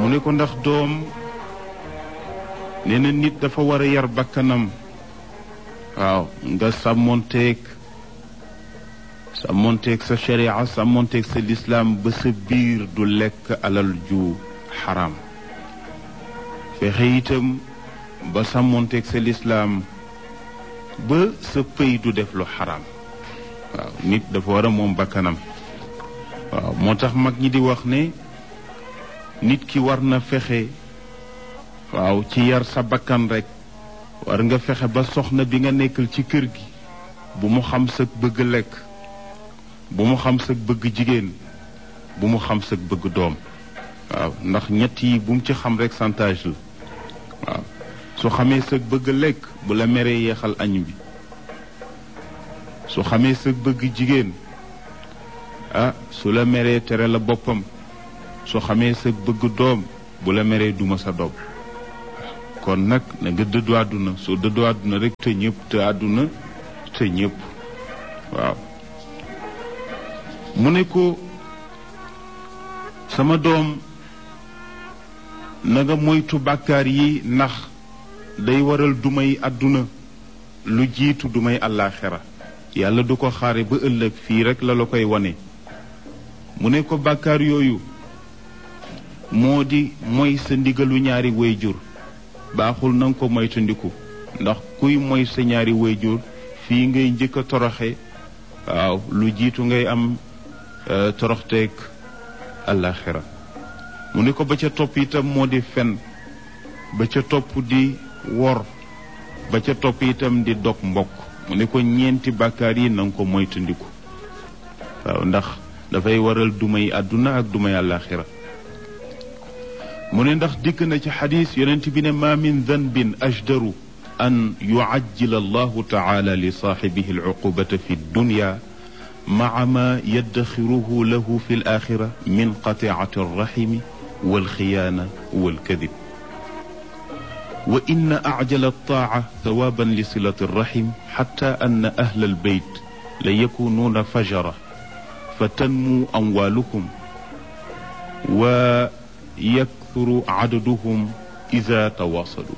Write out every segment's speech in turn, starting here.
mu ne ko ndax doom nee na nit dafa war a yar bakkanam waaw nga sàmmonteeg sàmmonteeg sa sharia sàmmonteeg sa lislaam ba sa biir du lekk alal ju xaram fexe itam ba sàmmonteeg sa lislaam ba sa pëy du def lu xaram waaw nit dafa war a moom bakkanam waaw moo tax mag ñi di wax ne nit ki war na fexe waaw ci yar sa bakkan rek war nga fexe ba soxna bi nga nekkal ci kër gi bu mu xam sa bëgg lekk bu mu xam sa bëgg jigéen bu mu xam sa bëgg doom waaw ndax ñett yi bu mu ci xam rek chantage la waaw su xamee sa bëgg lekk bu la meree yeexal añ bi su xamee sa bëgg jigéen ah su la meree tere la boppam su xamee sa bëgg doom bu la meree duma sa doom kon nag na nga dëddu àdduna soo dëddu àdduna rek te ñëpp te àdduna te ñëpp waaw mu ne ko sama doom na nga moytu bàkkaar yi ndax day waral dumay àdduna lu jiitu dumay àllaaxira yàlla du ko xaare ba ëllëg fii rek la la koy wane mu ne ko bàkkaar yooyu moo di mooy sa ndigalu ñaari wayjur baaxul na nga ko moytandiku ndax kuy moy sa ñaari wayjur fii ngay njëkk a toroxe waaw lu jiitu ngay am toroxteeg àllaaxira mu ne ko ba ca topp itam moo di fen ba ca topp di wor ba ca topp itam di dog mbokk mu ne ko ñeenti bàkkaar yi na nga ko moytandiku waaw ndax dafay waral dumay àdduna ak dumay àllaaxira mu ne ndax dikk na ci xadis yonent bi ne ma min danbin ajdaru an yucajjila allahu taala li saaxibihi alcuqubata fi dunya maca ma yaddaxiruhu lahu fi alaxira min qatiicati alraximi walxiyaana walkadib wa inna acjala altaaca thawaaban li silati alraxim xatta anna ahla albeyt la yakunuuna fajara fa tanmu amwaalukum wa yakthuru cadaduhum ida tawaasalu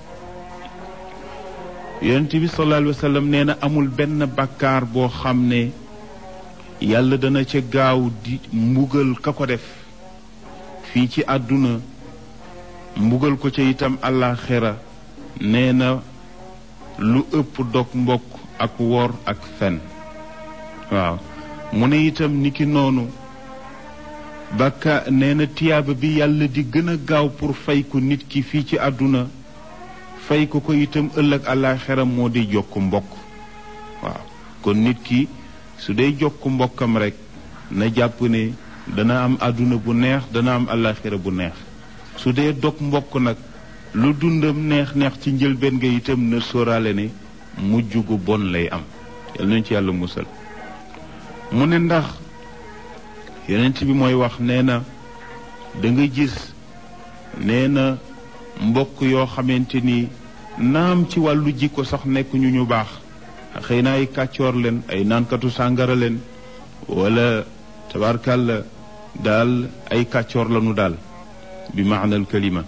yonent bi sallallahu alayhi wa sallam nee na amul benn bàkkaar boo xam ne yàlla dana ca gaaw di mbugal ka ko def fii ci àdduna mbugal ko ca itam àllaaxira nee na lu ëpp dog mbokk ak wor ak fen waaw mu ne itam niki noonu bàkka nee na tiyaaba bi yàlla di gën a gaaw pour fay ko nit ki fii ci àdduna fay ko ko itam ëllëg àllaaxira moo di jokk mbokk waaw kon nit ki su dee jokk mbokkam rek na jàpp ne dana am àdduna bu neex dana am àllaaxira bu neex su dee dog mbokk nag lu dundam neex neex ci njëlbeen nga itam na sóoraale ne mujj gu bon lay am yal nañ ci yàlla musal mu ne ndax yonent bi mooy wax nee na da nga gis nee na mbokk yoo xamante ni naam ci wàllu jikko sax nekk ñu ñu baax xëy na ay kàccoor leen ay naankatu sàngara leen wala tabarkàlla daal ay kàccoor lanu daal bi maanal kalima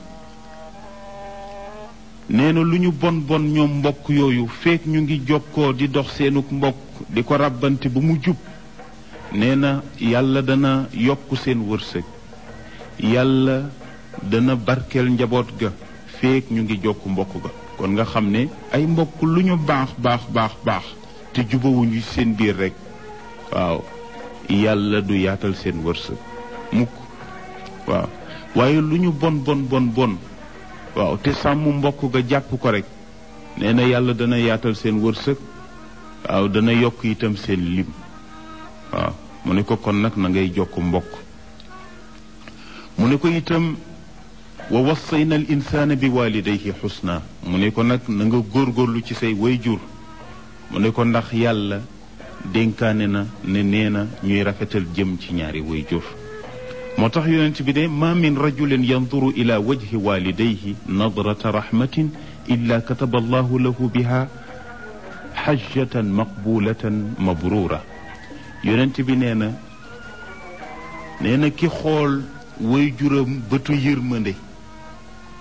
nee na lu ñu bon bon ñoom mbokk yooyu feek ñu ngi jokkoo di dox seenuk mbokk di ko ràbbante ba mu jub nee na yàlla dana yokk seen wërsëg yàlla dana barkeel njaboot ga feek ñu ngi jokk mbokk ga kon nga xam ne ay mbokk lu ñu baax baax baax baax te jubawuñu seen biir rek waaw yàlla du yaatal seen wërsëg mukk waaw waaye lu ñu bon bon bon bon waaw te sàmm mbokk ga jàpp ko rek nee na yàlla dana yaatal seen wërsëg waaw dana yokk itam seen lim waaw mu ne ko kon nag na ngay jokk mbokk mu ne ko itam wa wassayna al insaana bi walidayhi xusna mu ne ko nag na nga góorgóorlu ci say wayjur mu ne ko ndax yàlla dénkaane na ne nee na ñuy rafetal jëm ci ñaari wayjur moo tax yonent bi de ma min rajulin yanduru ila wajhi walidayhi nadrata rahmatin illa kataba allahu lahu biha xajjatan maqbulatan mabrura yonent bi nee na nee na ki xool way juram bëtu yërmande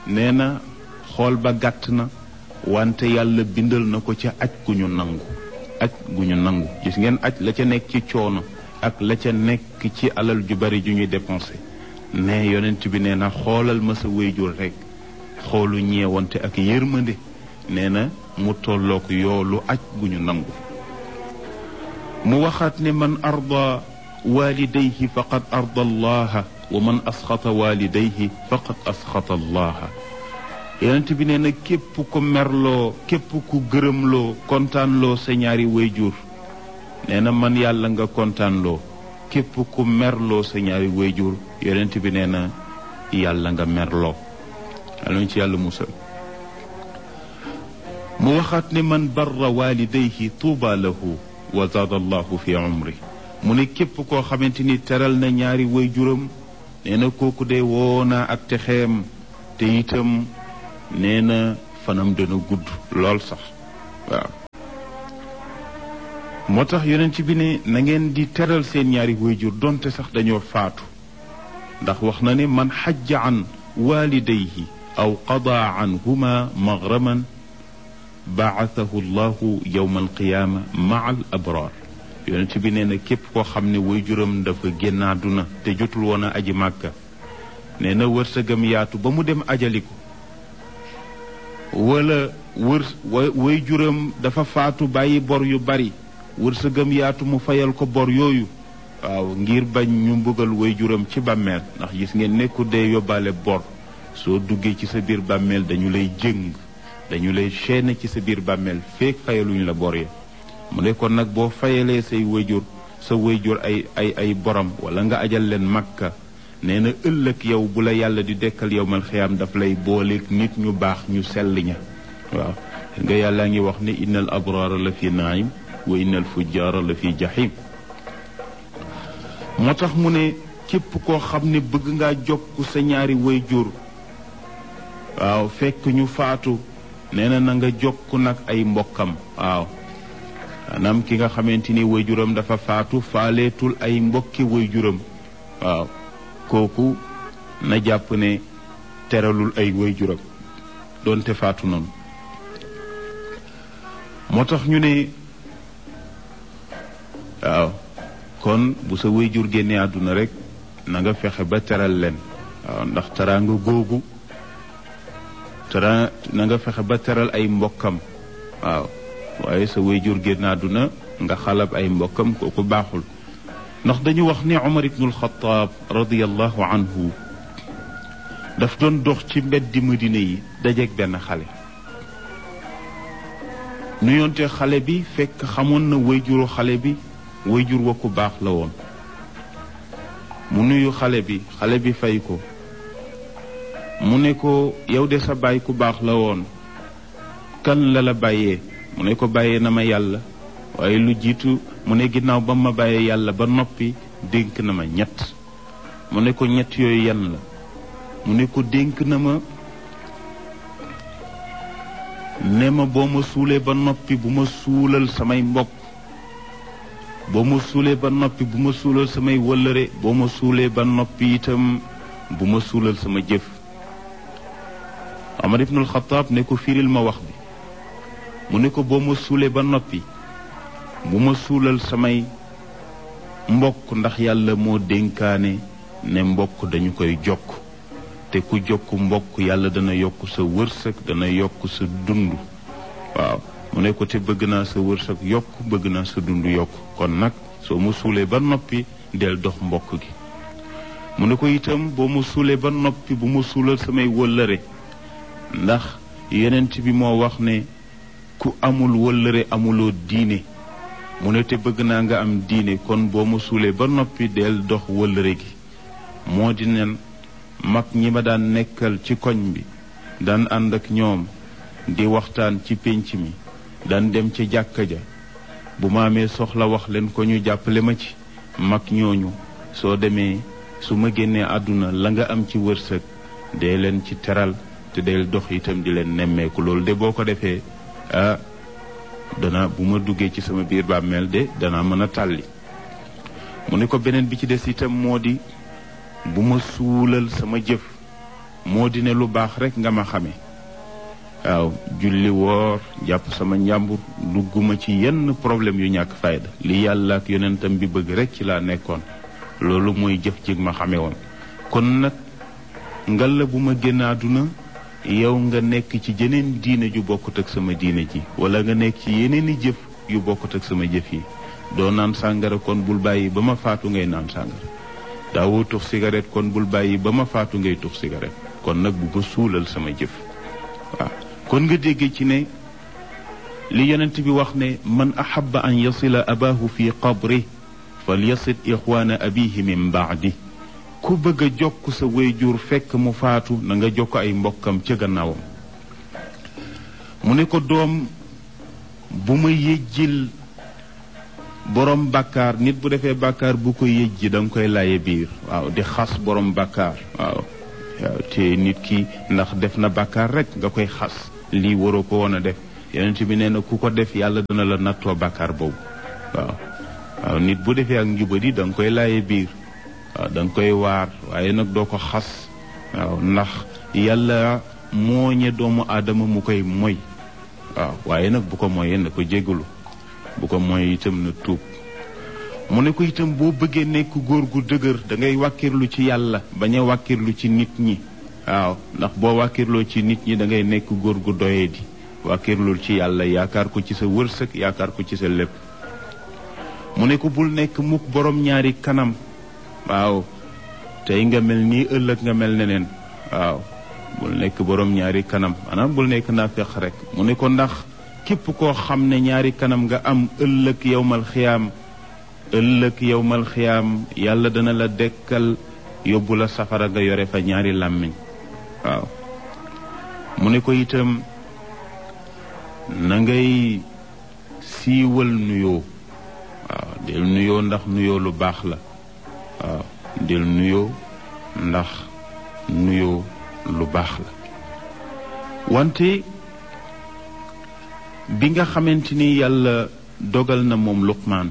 nee na xool ba gàtt na wante yàlla bindal na ko ca aj gu ñu nangu aj gu ñu nangu gis ngeen aj la ca nekk ci coono ak la ca nekk ci alal ju bari ju ñuy dépensé ne yonent bi nee na xoolal ma sa wéyjur rek xoolu ñeewante ak yërmande nee na mu tollook yoolu aj gu ñu nangu mu waxaat ne man arda walidayhi faqad arda allaha wa man asxata walidayhi faqad asxata allaha yonent bi nee na képp ku merloo képp ku gërëmloo kontaanloo sa ñaari wayjur nee na man yàlla nga kontaanloo képp ku merloo sa ñaari wayjur yonent bi nee na yàlla nga merloo yàlla ci yàlla musal mu waxaat ne man barra walidayhi tuuba lahu wa zaada allahu fi umri mu ne képp koo xamante ni teral na ñaari wayjuram nee na kooku de woona ak texeem te itam nee na fanam dana gudd lool sax waaw moo tax yonent bi ne na ngeen di teral seen ñaari wayjur donte sax dañoo faatu ndax wax na ne man xajja an walidayhi aw qada anhuma maghraman baathahu llahu yowma alqiyaama maa al abraar yonent bi nee na képp koo xam ne wayjuram dafa génn àdduna te jotul woon a aji màkka nee na wërsëgam yaatu ba mu dem ajali ko wala wër wayjuram dafa faatu bàyyi bor yu bari wërsëgam yaatu mu fayal ko bor yooyu waaw ngir bañ ñu mbugal wayjuram ci bàmmeel ndax gis ngeen nekku dee yóbbaale bor soo duggee ci sa biir bàmmeel dañu lay jëng dañu lay chaîne ci sa biir bàmmeel feek fayaluñ la bor ya mu ne kon nag boo fayalee say wayjur sa wayjur ay ay ay borom wala nga ajal leen makka nee na ëllëg yow bu la yàlla di dekkal yow mal xiyaam daf lay booleeg nit ñu baax ñu sell ña waaw nga yàllaa ngi wax ne innal abraara la fi naim wa innal fujjaara la fi jahim moo tax mu ne képp koo xam ne bëgg ngaa jokk sa ñaari wayjur waaw fekk ñu faatu nee na na nga jokk nag ay mbokkam waaw maanaam ki nga xamante ni wayjuram dafa faatu faaleetul ay mbokki wayjuram waaw kooku na jàpp ne teralul ay wayjuram doonte faatu noonu moo tax ñu ne waaw kon bu sa wayjur génnee àdduna rek na nga fexe ba teral leen waaw ndax teraanga googu tera na nga fexe ba teral ay mbokkam waaw waaye sa wayjur génn àdduna nga xalab ay mbokkam kooku baaxul ndax dañu wax ne Umar ibnul Xataab radiyallahu anhu daf doon dox ci mbeddi Madina yi dajeeg benn xale nuyoonte xale bi fekk xamoon na wayjuru xale bi wayjur wa ku baax la woon mu nuyu xale bi xale bi fay ko mu ne ko yow de sa baay ku baax la woon kan la la bàyyee mu ne ko bàyyee na ma yàlla waaye lu jiitu mu ne ginnaaw ba ma bàyyee yàlla ba noppi dénk na ma ñett mu ne ko ñett yooyu yan la mu ne ko dénk na ma ne ma boo ma suulee ba noppi bu ma suulal samay mbokk boo ma suulee ba noppi bu ma suulal samay wëllëre boo ma suulee ba noppi itam bu ma suulal sama jëf Omar ibnul Xataab ne ko firil ma wax bi mu ne ko boo ma suulee ba noppi bu ma suulal samay mbokk ndax yàlla moo dénkaane ne mbokk dañu koy jokk te ku jokk mbokk yàlla dana yokk sa wërsëg dana yokk sa dund waaw mu ne ko te bëgg naa sa wërsëg yokk bëgg naa sa dund yokk kon nag soo ma suulee ba noppi del dox mbokk gi mu ne ko itam boo ma suulee ba noppi bu ma suulal samay wëllëre ndax yenent bi moo wax ne ku amul wëllëre amuloo diine mu ne te bëgg naa nga am diine kon boo ma suulee ba noppi del dox wëllëre gi moo di nen mag ñi ma daan nekkal ci koñ bi daan ànd ak ñoom di waxtaan ci pénc mi daan dem ca jàkka ja bu ma amee soxla wax leen ko ñu jàppale ma ci mag ñooñu soo demee su ma génnee àdduna la nga am ci wërsëg dee leen ci teral te del dox itam di leen nemmeeku loolu de boo ko defee ah dana bu ma duggee ci sama biir bàmmeel de dana mën a tàlli mu ne ko beneen bi ci des itam moo di bu ma suulal sama jëf moo di ne lu baax rek nga ma xame waaw julli woor jàpp sama njàmbur dugguma ci yenn problème yu ñàkk fayda li yàlla ak yonentam bi bëgg rek ci laa nekkoon loolu mooy jëf jig ma xame woon kon nag ngalla bu ma génn àdduna yow nga nekk ci jeneen diine ju bokkut ak sama diine ji wala nga nekk ci yeneeni jëf yu bokkut ak sama jëf yi doo naan sàngara kon bul bàyyi ba ma faatu ngay naan sàngara daawoo tux cigarette kon bul bàyyi ba ma faatu ngay tux cigarette kon nag bu ma suulal sama jëf waaw kon nga dégg ci ne li yonent bi wax ne man ahaba an yasila abahu fi qabri fal yasid ixwaana abihi min baadi ku bëgg a jokk sa wayjur fekk mu faatu na nga jokk ay mbokkam ca gannaawam mu ne ko doom bu ma yëjjil borom bàkkaar nit bu defee bàkkaar bu ko yëjji da nga koy laye biir waaw di xas borom bàkkaar waaw waaw te nit ki ndax def na bàkkaar rek nga koy xas lii waroo ko woon a def yonent bi nee na ku ko def yàlla dana la nattoo bàkkaar boobu waaw waaw nit bu defee ak njubadi da nga koy laye biir waaw da nga koy waar waaye nag doo ko xas waaw ndax yàlla mooñe doomu aadama mu koy moy waaw waaye nag bu ko moyee na ko jégalu bu ko mooy itam na tuub mu ne ko itam boo bëggee nekk góor gu dëgër da ngay wàkkirlu ci yàlla bañ a wàkkirlu ci nit ñi waaw ndax boo wàkkirloo ci nit ñi da ngay nekk góor gu doyee di wàkkirlul ci yàlla yaakaar ko ci sa wërsëg yaakaar ko ci sa lépp mu ne ko bul nekk mukk borom ñaari kanam waaw tey nga mel nii ëllëg nga mel neneen waaw bul nekk borom ñaari kanam maanaam bul nekk naafeq rek mu ne ko ndax képp koo xam ne ñaari kanam nga am ëllëg yowmal xiyaam ëllëg yowmal xiyaam yàlla dana la dekkal yóbbu la safara nga yore fa ñaari làmmiñ waaw mu ne ko itam na ngay siiwal nuyoo waaw del nuyoo ndax nuyoo lu baax la waaw del nuyoo ndax nuyoo lu baax la wante bi nga xamante ni yàlla dogal na moom luqmaan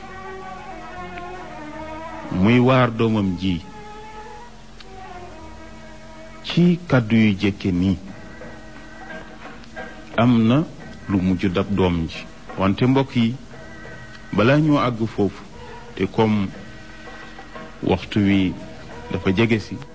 muy waar doomam ji ci kàddu yu jëkke nii am na lu mujj dab doom ji wante mbokk yi balaa ñoo àgg foofu te comme waxtu wi dafa jege si